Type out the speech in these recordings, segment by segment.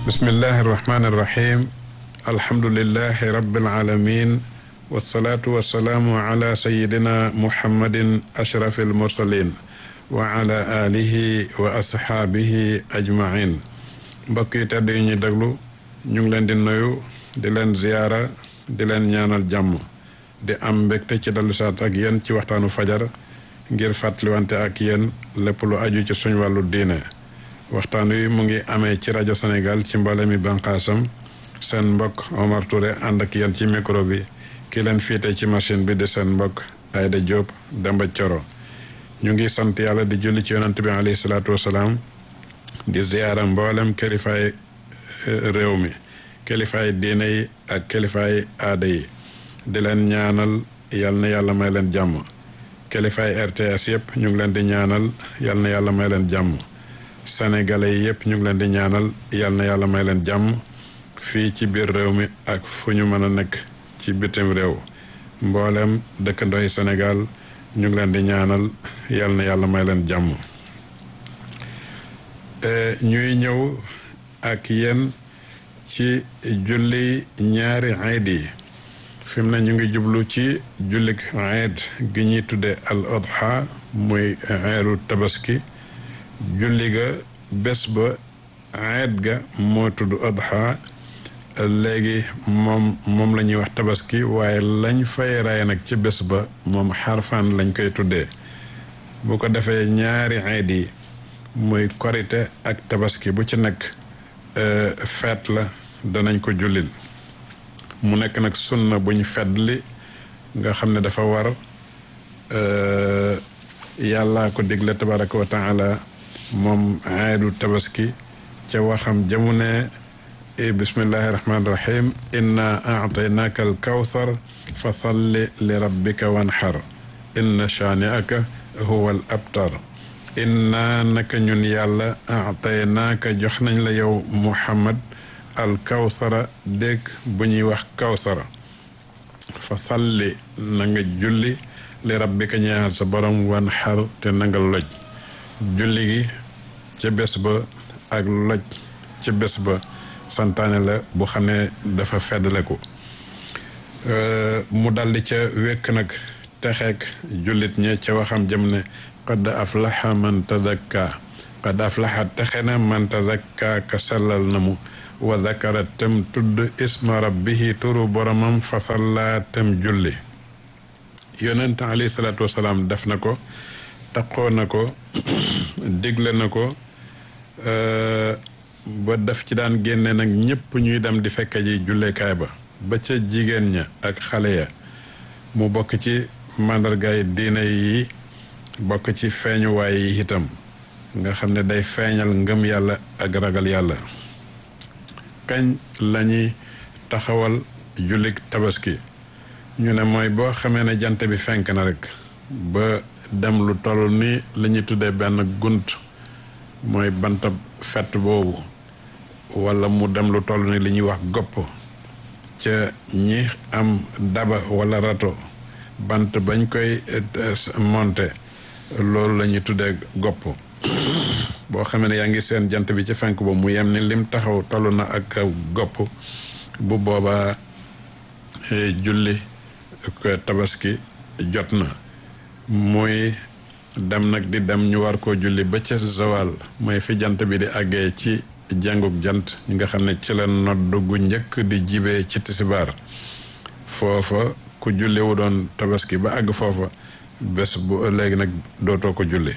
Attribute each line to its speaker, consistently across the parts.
Speaker 1: bismillahi irrahmani irrahim alhamdulilahi rabbil alamin wasalaatu wasalaamu ala sayidina muhammadin ashrafi almursalin wa ala alihi wa ashaabihi ajmain mbokk yi tedd yi ñuy déglu ñu ngi leen di nuyu di leen ziyaara di leen ñaanal jàmm di am mbégte ci dellu saat ak yéen ci waxtaanu fajar ngir fàttaliwante ak yéen lépp lu aju ci suñ wàllu diine waxtaan wi mu ngi amee ci rajo Sénégal ci mbale mi banqaasam seen mbokk Omar Touré ànd ak yéen ci micro bi ki leen fiite ci machine bi di seen mbokk Aïda Diop Demba Coro ñu ngi sant yàlla di julli ci yonant bi alayhi salaatu wasalaam di ziyaara mboolem kilifaay réew mi kilifaay diine yi ak kilifaay aada yi di leen ñaanal yal na yàlla may leen jàmm kilifaay RTS yëpp ñu ngi leen di ñaanal yal na yàlla may leen jàmm sénégalais yi yëpp ñu ngi leen di ñaanal yal na yàlla may leen jàmm fii ci biir réew mi ak fu ñu mën a nekk ci bitim réew mboolem dëkkandoo yi Sénégal ñu ngi leen di ñaanal yal na yàlla may leen jàmm ñuy ñëw ak yéen ci julli ñaari ayid yi fi mu ne ñu ngi jublu ci jullik ayid gi ñuy tudde al adha muy ayidu tabaski julli ga bés ba ayid ga moo tudd adha léegi moom moom la ñuy wax tabaski waaye lañ fay ray nag ci bés ba moom xarfaan lañ koy tuddee bu ko defee ñaari ayid yi muy korite ak tabaski bu ci nekk feet la danañ ko jullil mu nekk nag sunna buñ fedli nga xam ne dafa war yàllaa ko digle tabaraka wa taala moom aydu tabaski ca waxam jamu ne bismillahi rahmaani rahim inna aataynaaka al kawsar fa salli li rabbika wanxar inna shaani'aka huwa al abtar inna naka ñun yàlla aataynaaka jox nañ la yow muhammad al kawsara dégg bu ñuy wax kawsara fa salli na nga julli li rabbika ñeexal sa borom wan xar te na nga loj julli gi ca bés ba ak loj ca bés ba santaane la bu xam ne dafa feddale ko mu daldi ca wekk nag texeek jullit ñe ca waxam jëm ne qad aflaxa man tazakka qad aflaxa texe na man tazakka ka sellal na mu wa zakara tem tudd isma rabbihi turu boromam fa salla tem julli yonent alayhi salaatu wasalaam def na ko taqoo na ko digle na ko ba def ci daan génne nag ñëpp ñuy dem di fekke ji jullekaay ba ba ca jigéen ña ak xale ya mu bokk ci màndargaay diine yi bokk ci feeñuwaay yi itam nga xam ne day feeñal ngëm yàlla ak ragal yàlla kañ lañuy taxawal jullik tabaski ñu ne mooy boo xamee ne jant bi fenk na rek ba dem lu toll ni la ñuy tuddee benn gunt mooy bantab fett boobu wala mu dem lu toll ni li ñuy wax gopp ca ñi am daba wala rato bant bañ koy monte loolu la ñuy tuddee gopp boo xamee ne yaa ngi seen jant bi ci fenk ba mu yem ni lim taxaw toll na ak gopp bu boobaa julli tabaski jot na muy dem nag di dem ñu war koo julli ba ca zawal mooy fi jant bi di àggee ci jàngug jant ñi nga xam ne ci la nodd gu njëkk di jibee ci tisibaar foofa ku julli wu doon tabaski ba àgg foofa bés bu léegi nag dootoo ko julli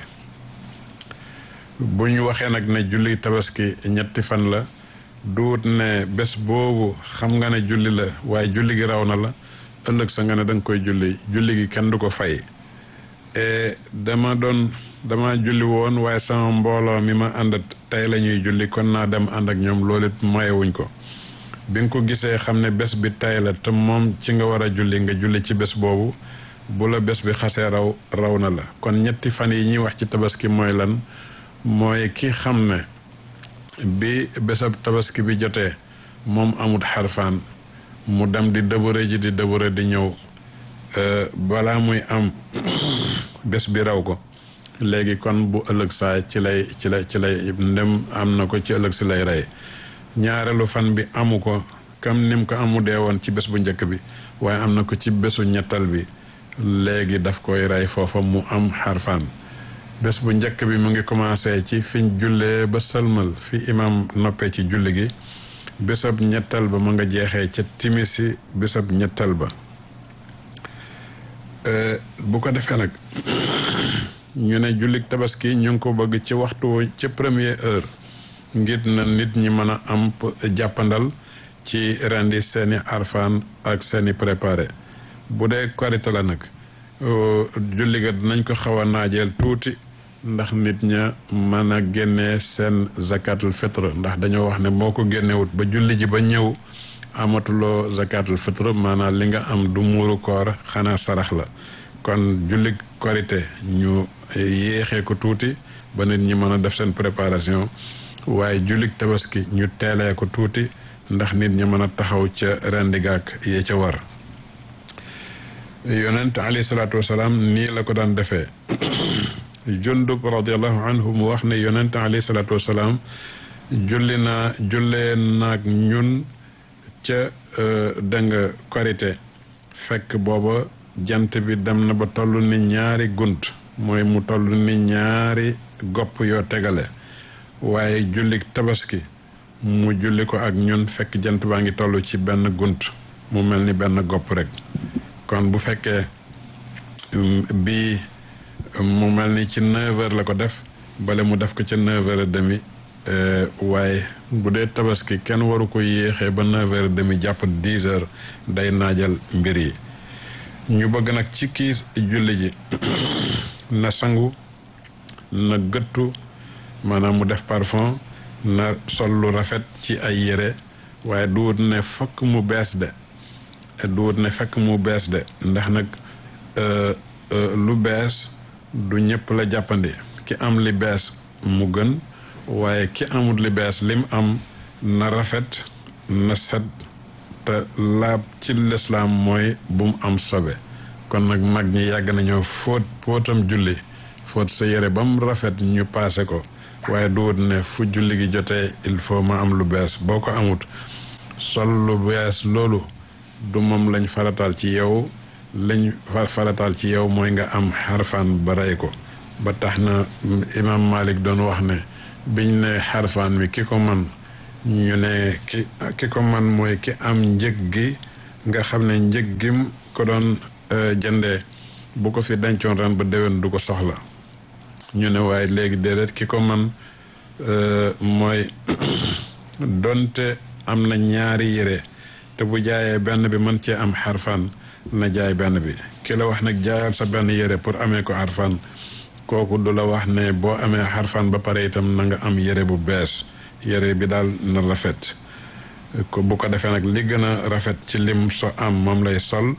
Speaker 1: bu ñu waxee nag ne julli tabaski ñetti fan la duut ne bés boobu xam nga ne julli la waaye julli gi raw na la ëllëg sa nga ne danga koy julli julli gi kenn du ko fay dama doon dama julli woon waaye sama mbooloo mi ma ànd tey la ñuy julli kon naa dem ànd ak ñoom loolu it mayewuñ ko bi nga ko gisee xam ne bés bi tey la te moom ci nga war a julli nga julli ci bés boobu bu la bés bi xasee raw raw na la kon ñetti fan yi ñuy wax ci tabaski mooy lan mooy ki xam ne bi bésab tabaski bi jotee moom amut xarfaan mu dem di dëbëre ji di dëbëre di ñëw balaa muy am bés bi raw ko léegi kon bu ëllëg saa ci lay ci lay ci lay ndem am na ko ci ëllëg si lay rey ñaareelu fan bi amu ko comme nim ko amu dee woon ci bés bu njëkk bi waaye am na ko ci bésu ñettal bi léegi daf koy rey foofa mu am xarfaan bés bu njëkk bi mu ngi commencé ci fiñ jullee ba sëlmal fi imam noppee ci julli gi bésab ñettal ba mu nga jeexee ca timisi bésab ñettal ba bu ko defee nag ñu ne jullik tabaski ñu ngi ko bëgg ci waxtu ci première heure ngir na nit ñi mën a am jàppandal ci rendi seeni arfaan ak seeni préparé bu dee korite la nag julli ga dinañ ko xaw a naajeel tuuti ndax nit ña mën a génnee seen zakatul fitre ndax dañoo wax ne moo ko génnewut ba julli ji ba ñëw amatuloo zakatul fitre maanaam li nga am du muuru koor xanaa sarax la kon julli korite ñu yéexee ko tuuti ba nit ñi mën a def seen préparation waaye jullik tabaski ñu teelee ko tuuti ndax nit ñi mën a taxaw ca rendigaak yee ca war yonent alayhi salaatu wasalaam nii la ko daan defee jundub radiallahu anhu mu wax ne yonent alayhi salaatu wasalaam julli naa jullee naag ñun ca dënga korite fekk booba jant bi dem na ba toll ni ñaari gunt mooy mu toll ni ñaari gopp yoo tegale waaye jullik tabaski mu julli ko ak ñun fekk jant baa ngi toll ci benn gunt mu mel ni benn gopp rek kon bu fekkee bii mu mel ni ci neuf heures la ko def bale mu def ko ca neuf heures et demi waaye bu dee tabaski kenn waru ko yéexee ba neuf heures et demi jàpp dix heures day naajal mbir yi ñu bëgg nag ci kii julli ji na sangu na gëttu maanaam mu def parfum na sol lu rafet ci ay yére waaye duwut ne fokk mu bees de duwut ne fekk mu bees de ndax nag lu bees du ñëpp la jàppandi ki am li bees mu gën waaye ki amut li bees lim am na rafet na set te laab ci lislaam mooy bu mu am sobe kon nag mag ñi yàgg nañoo fóot fóotam julli fóot sa yére ba mu rafet ñu paase ko waaye duwut ne fu julli gi jotee il faut ma am lu bees boo ko amut sol lu bees loolu du moom lañ farataal ci yow lañ farataal ci yow mooy nga am xarfaan ba rey ko ba tax na imam Malik doon wax ne biñ ne xarfaan mi ki ko man ñu ne ki ki ko man mooy ki am njëg gi nga xam ne njëg gim ko doon jëndee bu ko fi dencoon ren ba déwén du ko soxla ñu ne waaye léegi déedéet ki ko man mooy donte am na ñaari yére te bu jaayee benn bi mën cee am xarfaan na jaay benn bi ki la wax nag jaayal sa benn yére pour amee ko xarfaan kooku du la wax ne boo amee xarfaan ba pare itam na nga am yére bu bees yére bi daal na rafet ko bu ko defee nag li gën a rafet ci lim so am moom lay sol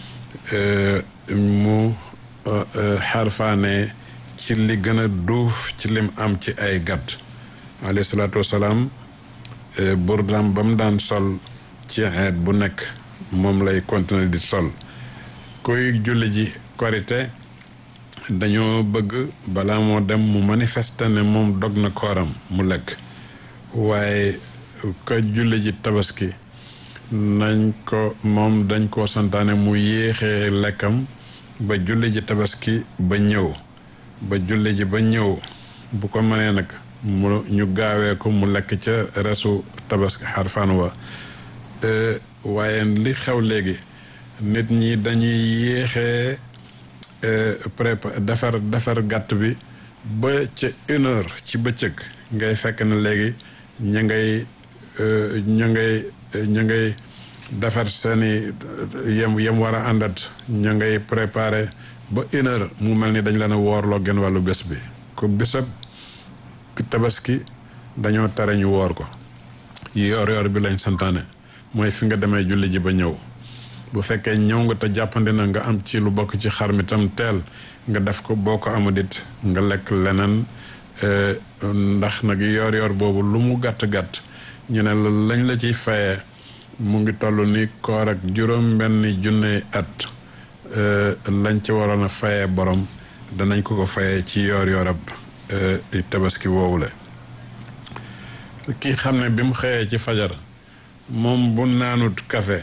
Speaker 1: mu xarfaane ci li gën a duuf ci lim am ci ay gàtt alayhi salaatu wasalaam burdaam ba mu daan sol ci xeet bu nekk moom lay continuer di sol kuy julli ji korite dañoo bëgg balaa moo dem mu manifester ne moom dog na kooram mu lekk waaye ka julli ji tabaski nañ ko moom dañ koo santaane mu yéexee lekkam ba julli ji tabaski ba ñëw ba julli ji ba ñëw bu ko mënee nag mu ñu gaawee ko mu lekk ca resu tabaski xarfaan wa waaye li xew léegi nit ñi dañuy yéexee prépa defar defar gàtt bi ba ca une heure ci bëccëg ngay fekk na léegi ñu ngay ñu ngay ñu ngay defar seeni yem yem war a àndat ñu ngay préparé ba une heure mu mel ni dañ leen a woorloo gën wàllu bés bi ko bésab tabaski dañoo tere ñu woor ko yoor yoor bi lañ santaane mooy fi nga demee julli ji ba ñëw bu fekkee ñëw nga te jàppandi na nga am ci lu bokk ci xar mi tam teel nga def ko boo ko amul it nga lekk leneen ndax nag yoor yoor boobu lu mu gàtt-gàtt ñu ne la lañ la ciy fayee mu ngi toll ni koor ak juróom benn junne at lañ ci waroon a fayee borom danañ ko ko fayee ci yoor yoorab tabaski woowule kii xam ne bi mu xëyee ci fajar moom bu naanut café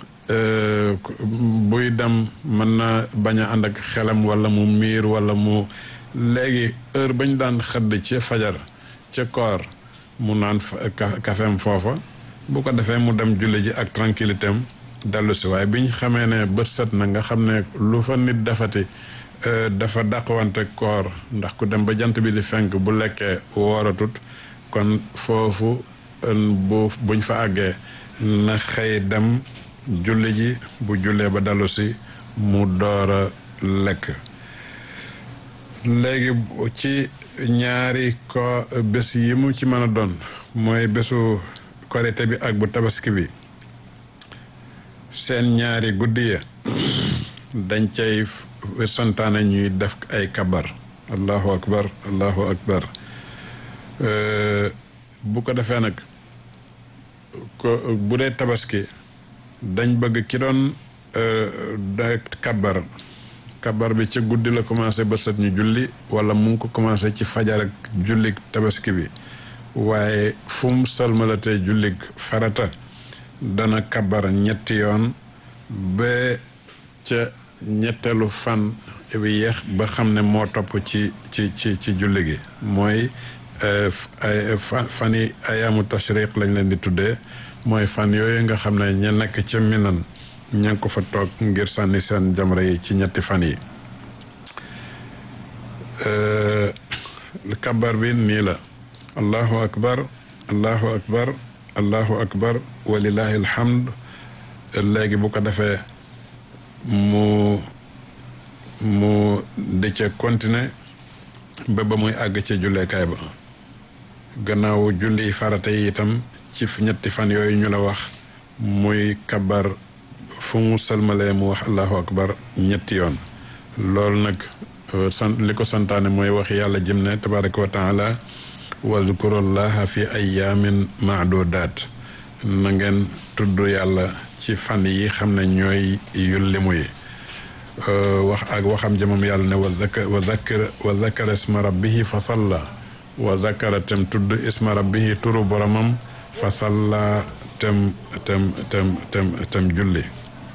Speaker 1: buy dem mën na bañ a ànd ak xelam wala mu miir wala mu léegi heure bañ daan xëdd ci fajar ca koor mu naan kafeem foofa bu ko defee mu dem julli ji ak tranquillité am dellu si waaye biñ xamee ne bët set na nga xam ne lu fa nit defati dafa dàqwante koor ndax ku dem ba jant bi di fenk bu lekkee wooratut kon foofu bu buñ fa àggee na xëy dem julli ji bu jullee ba dellu si mu door a lekk léegi ci ñaari ko bés yi mu ci mën a doon mooy bésu korite bi ak bu tabaski bi seen ñaari guddi ya dañ cay santaane ñuy def ay kabar allahu akbar allahu akbar bu ko defee nag ko bu dee tabaski dañ bëgg ki doon kabar kabar bi ca guddi la commencé ba set ñu julli wala mu ngi ko commencé ci fajar ak jullig tabaski bi waaye fu mu salmalatee jullig farata dana kabar ñetti yoon ba ca ñetteelu fan bi yeex ba xam ne moo topp ci ci ci ci julli gi mooy ay fan yi ayaamu tashriq lañ leen di tuddee mooy fan yooyu nga xam ne ña nekk ca minan ña ngi ko fa toog ngir sànni seen jamra yi ci ñetti fan yi kabar bi nii la allahu akbar allahu akbar allahu akbar walillahi alhamd léegi bu ko defee mu mu di ca continuer ba ba muy àgg ca julleekaay ba gannaaw julli farata yi itam ci ñetti fan yooyu ñu la wax muy kabar fu mu salmalee mu wax allahu akbar ñetti yoon loolu nag sant li ko santaane mooy wax yàlla jëm ne tabaraka wa taala wazkurullaha fi ayaamin maadudaat na ngeen tudd yàlla ci fan yi xam ne ñooy yu limu yi wax ak waxam jëmam yàlla ne wa zakar wa zakar wa zakara isma rabbihi fa salla wa zakara tem tudd isma rabbihi turu boromam fa salla tem tem tem tem tem julli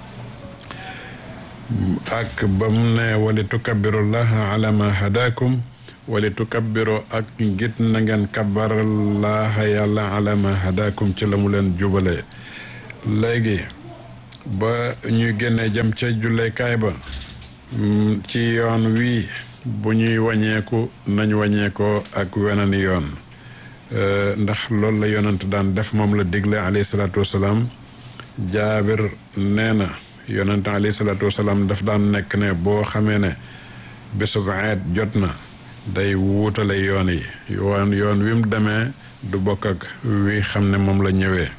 Speaker 1: ak ba mu ne wali tukabbirullaha ala ma hadakum wali tukabbiru ak ngit na ngeen kabbarallaha yàlla ala ma hadakum ci la mu leen jubalee léegi ba ñuy génnee jëm ca julleekaay ba ci yoon wii bu ñuy wàññeeku nañ wàññeekoo ak weneen yoon ndax loolu la yonent daan def moom la digle alayhi salaatu wasalaam jaabir nee na yonent alayhi salaatu wasalaam daf daan nekk ne boo xamee ne bésub eet jot na day wuutale yoon yi yoon yoon wi mu demee du bokk ak wi xam ne moom la ñëwee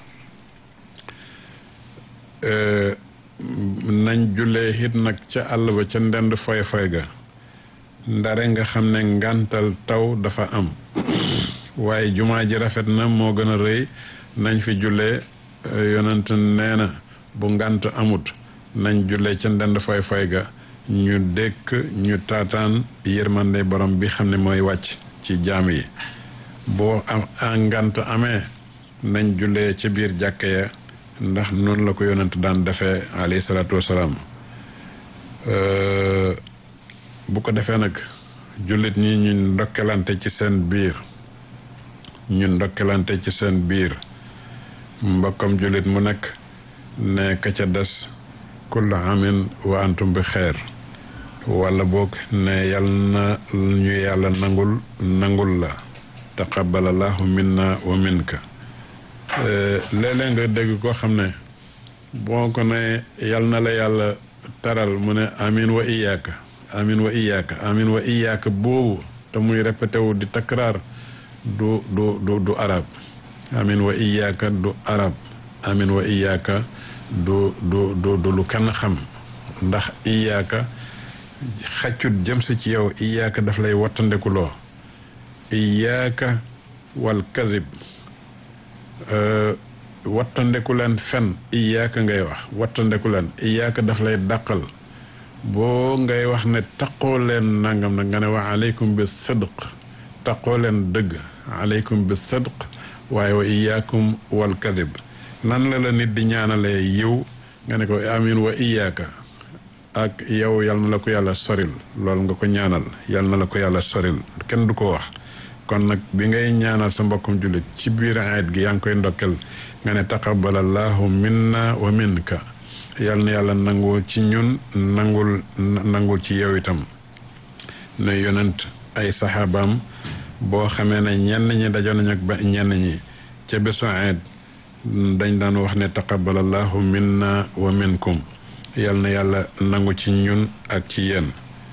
Speaker 1: nañ jullee it nag ca àll ba ca ndend foy foy ga ndare nga xam ne ngàntal taw dafa am waaye jumaa ji rafet na moo gën a rëy nañ fi jullee yonent nee na bu ngànt amut nañ jullee ca ndend foy foy ga ñu dékk ñu taataan yërmande borom bi xam ne mooy wàcc ci jaam yi boo am ngànt amee nañ jullee ca biir jàkka ya ndax noonu la ko yonent daan defee alayhi salaatu wasalaam bu ko defee nag jullit ñi ñu ndokkelante ci seen biir ñu ndokkelante ci seen biir mbokkam jullit mu nekk ne ka ca des kullu amin wa antum bi xeer wala boog ne yal na ñu yàlla nangul nangul la taqabbalallahu minna wa minka léeg-léeg nga dégg koo xam ne boo ko ne yal na la yàlla taral mu ne amin wa iyaaka amin wa iyaaka amin wa iyaaka boobu te muy répété wu di takraar du du du du arab amin wa iyaaka du arab amin wa iyaaka du du du du lu kenn xam ndax iyaaka xaccut jëm si ci yow iyaaka daf lay wattandekuloo iyaaka wal kazib wattandeku leen fen iyaaka ngay wax wattandeku leen iyaaka daf lay dàqal boo ngay wax ne taqoo leen nangam nag nga ne wax aleykum bi sidq taqoo leen dëgg aleykum bi sidq waaye wa iyaakum wal kadib nan la la nit di ñaanalee yiw nga ne ko amin wa iyaaka ak yow yal na la ko yàlla soril loolu nga ko ñaanal yal na la ko yàlla soril kenn du ko wax kon nag bi ngay ñaanal sa mbokkum jullit ci biir ayet gi yaa ngi koy ndokkel nga ne taqabbalallahu minna wa minka yal na yàlla nangul ci ñun nangul nangul ci yow itam ne yonent ay saxaabaam boo xamee ne ñenn ñi dajoon nañ ak ba ñenn ñi ca bésu ayet dañ daan wax ne taqabbalallahu minna wa minkum yal na yàlla nangu ci ñun ak ci yéen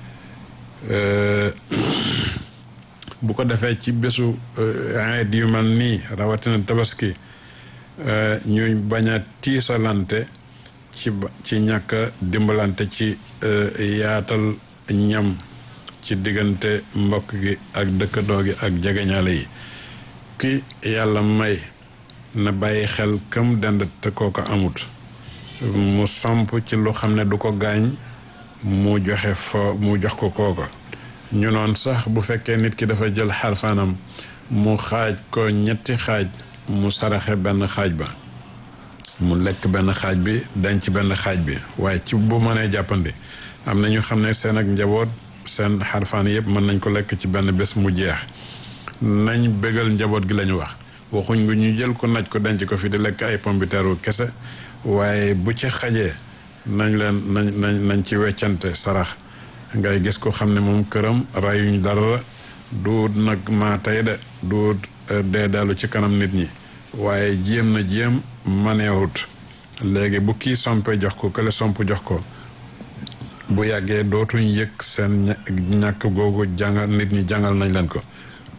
Speaker 1: bu ko defee ci bésu ayet yu mel nii rawatina tabaski ñuy bañ a tiisalante ci ci ñàkk a dimbalante ci yaatal ñam ci diggante mbokk gi ak dëkkandoo gi ak jegeñaale yi ki yàlla may na bàyyi xel kam dend te kooko amut mu somp ci lu xam ne du ko gaañ mu joxe fo mu jox ko kooko ñu noon sax bu fekkee nit ki dafa jël xarfaanam mu xaaj ko ñetti xaaj mu saraxe benn xaaj ba mu lekk benn xaaj bi denc benn xaaj bi waaye ci bu mënee jàppandi am na ñu xam ne seen ak njaboot seen xarfaan yëpp mën nañ ko lekk ci benn bés mu jeex nañ bégal njaboot gi lañu wax waxuñ nga ñu jël ko naj ko denc ko fi di lekk ay pombiteeru kese waaye bu ci xajee nañ leen nañ nañ nañ ci weccante sarax ngay gis ko xam ne moom këram rayuñ dara du nag maa tey de du dee dellu ci kanam nit ñi waaye jéem na jéem maneewut léegi bu kii sompe jox ko kële somp jox ko bu yàggee dootuñ yëg seen ñàkk googu jàngal nit ñi jàngal nañ leen ko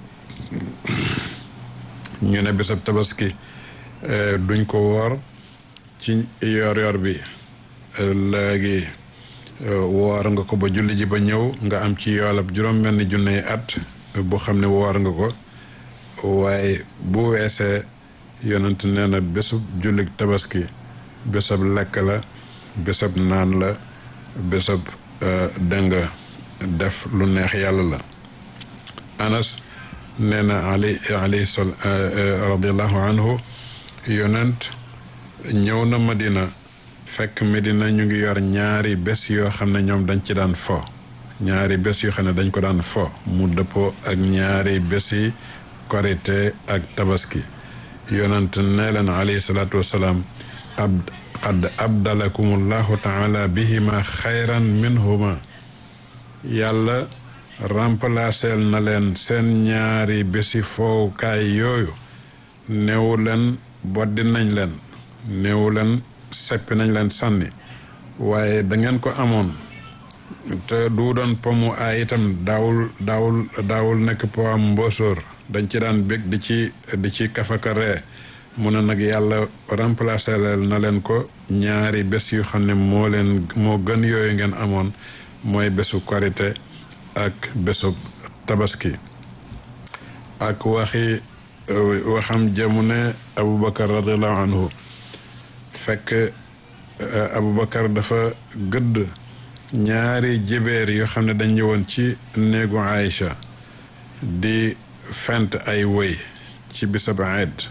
Speaker 1: ñu ne bésab tabaski duñ ko woor ci yor yor bi léegi woor nga ko ba julli ji ba ñëw nga am ci yoolab juróom benn junne at bu xam ne woor nga ko waaye bu weesee yonent nee na bésub jullik tabaski bésab lekk la bésab naan la bésab dënga def lu neex yàlla la anas nee na ali ali sal radiallahu anhu yonent ñëw na madina fekk medina ñu ngi yor ñaari bés yoo xam ne ñoom dañ ci daan fo ñaari bés yoo xam ne dañ ko daan fo mu dëppoo ak ñaari bés yi korite ak tabaski yonent nee leen alayhi salaatu wasalaam qad abdalakum allahu taala bihima xayran minhuma yàlla remplaceel na leen seen ñaari bési foowukaay yooyu néewu leen boddi nañ leen néewu leen seppi nañ leen sànni waaye da ngeen ko amoon te du doon pomu aay itam daawul daawul daawul nekk po am mbóosóor dañ ci daan bég di ci di ci kafaka ree mu ne nag yàlla remplacé na leen ko ñaari bés yu xam ne moo leen moo gën yooyu ngeen amoon mooy bésu korite ak bésu tabaski ak waxi waxam jëmu ne aboubacar radiallahu anhu fekk aboubacar dafa gëdd ñaari jébéer yoo xam ne dañ ñëwoon ci néegu Aïcha di fent ay woy ci bisab Aïd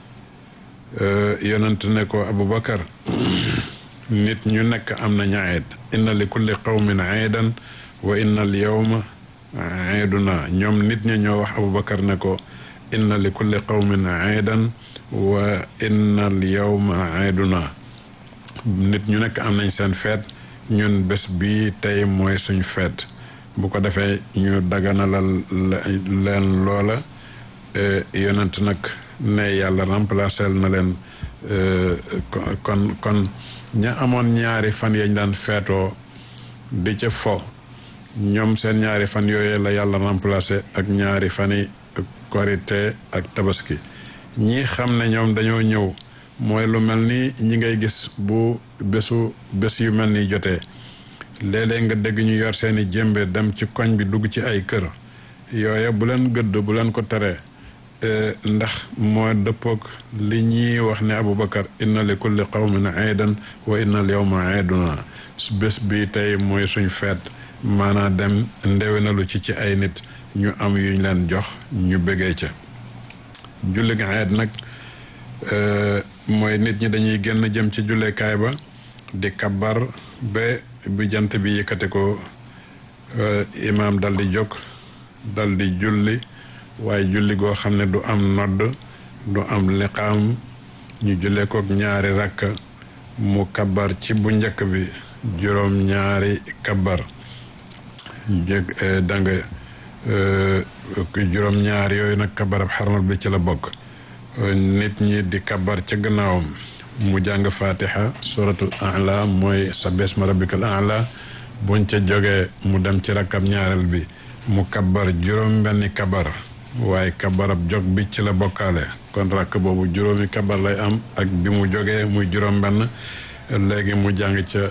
Speaker 1: yonent ne ko aboubacar nit ñu nekk am nañu Aïd inna li kulli qawmin Aïdan wa inna al yawma Aïduna ñoom nit ña ñoo wax aboubacar ne ko inna li kulli qawmin Aïdan wa inna al yawma Aïduna nit ñu nekk am nañ seen feet ñun bés bi tey mooy suñ feet bu ko defee ñu daganalal leen loola yonent nag ne yàlla remplacé na leen kon kon ña amoon ñaari fan yañ daan feetoo di ca fo ñoom seen ñaari fan yooyu la yàlla remplacé ak ñaari fani korite ak tabaski ñi xam ne ñoom dañoo ñëw mooy lu mel ni ñi ngay gis bu bésu bés yu mel ni jotee léeg-léeg nga dégg ñu yor seeni jëmbe dem ci koñ bi dugg ci ay kër yooya bu leen gëdd bu leen ko teree ndax moo dëppoog li ñuy wax ne Aboubacar inna li kulli qawmin aidan wa inna al yawma aiduna su bés bi tey mooy suñ feet maanaa dem ndewenalu ci ci ay nit ñu am yuñ leen jox ñu bëggee ca julli gi eed nag mooy nit ñi dañuy génn jëm ci jullekaay ba di kabar ba bu jant bi yëkkate ko imaam dal di jóg dal di julli waaye julli goo xam ne du am nodd du am liqaam ñu jullee kook ñaari rakk mu kabar ci bu njëkk bi juróom ñaari kabar jég danga juróom ñaari yooyu nag kabarab xarmal bi ci la bokk nit ñi di kabar ca gannaawam mu jàng fatiha suratul a'la mooy sabbihisma ma rabbikal a'la buñ ca jógee mu dem ci rakkab ñaareel bi mu kabar juróom benni kabar waaye kabarab jog bi ci la bokkaale kon rakk boobu juróomi kabar lay am ak bi mu jógee muy juróom benn léegi mu jàng ca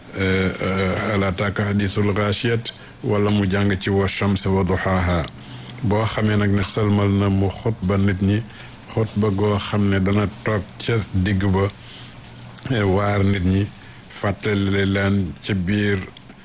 Speaker 1: hal ataaka hadiisul gaashiyat wala mu jàng ci wa shamsi wa duhaaha boo xamee nag ne sëlmal na mu xutba nit ñi xutba goo xam ne dana toog ca digg ba waar nit ñi fàttali leen ci biir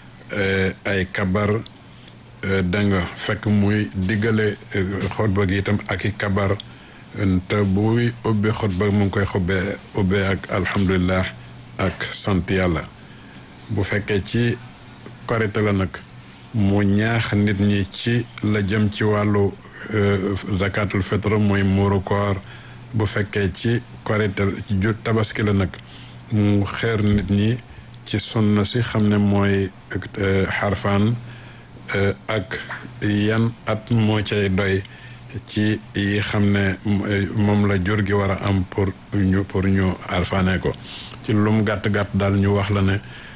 Speaker 1: ay kabar da nga fekk muy diggale xutba gi itam ak i kabar te buy ubbi xutba mu ngi koy xubbee ubbee ak alhamdulilah ak sant yàlla bu fekkee ci korite la nag mu ñaax nit ñi ci la jëm ci wàllu zakatul fitre mooy muuru koor bu fekkee ci korite ju tabaski la nag mu xeer nit ñi ci sunna si xam ne mooy xarfaan ak yan at moo cay doy ci yi xam ne moom la jur gi war a am pour ñu pour ñu alfaane ko ci lum gàtt-gàtt daal ñu wax la ne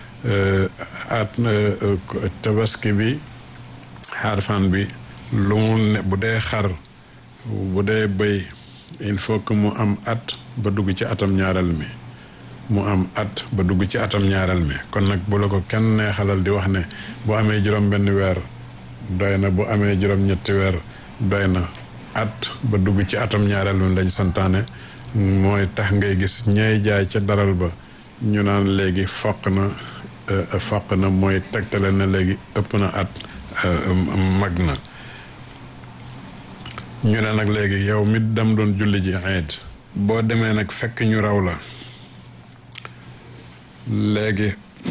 Speaker 1: at tabaski bi xarfaan bi lu mu ne bu dee xar bu dee bëy il faut que mu am at ba dugg ci atam ñaareel mi mu am at ba dugg ci atam ñaareel mi kon nag bu la ko kenn neexalal di wax ne bu amee juróom benn weer doy na bu amee juróom ñetti weer doy na at ba dugg ci atam ñaareel mi lañ santaane mooy tax ngay gis ñay jaay ca daral ba ñu naan léegi foq na foq na mooy tegtale na léegi ëpp na at mag na ñu ne nag léegi yow mi dem doon julli ji eid boo demee nag fekk ñu raw la léegi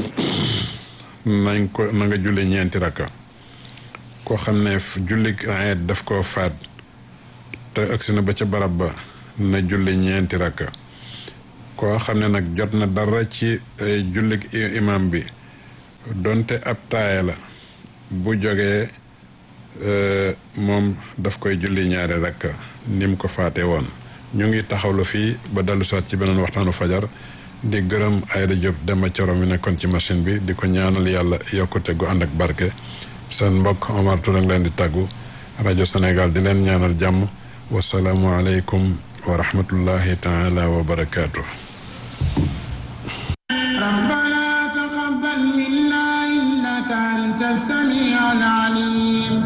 Speaker 1: nañ ko na nga julli ñeenti rakka koo xam ne julli eid daf koo faat te agsi na ba ca barab ba na julli ñeenti rakka koo xam ne nag jot na dara ci julli imam bi donte ab taaya la bu jógee moom daf koy julli ñaari rakka ni mu ko faate woon ñu ngi taxawlu fii ba dellu soit ci beneen waxtaanu fajar di gërëm Ayda Diop Demba Coro mi nekkoon ci machine bi di ko ñaanal yàlla yokkute gu ànd ak barke seen mbokk Omar Touré ngi leen di tàggu rajo Sénégal di leen ñaanal jàmm wasalaamu aleykum wa rahmatullahi taala wa barakaatu.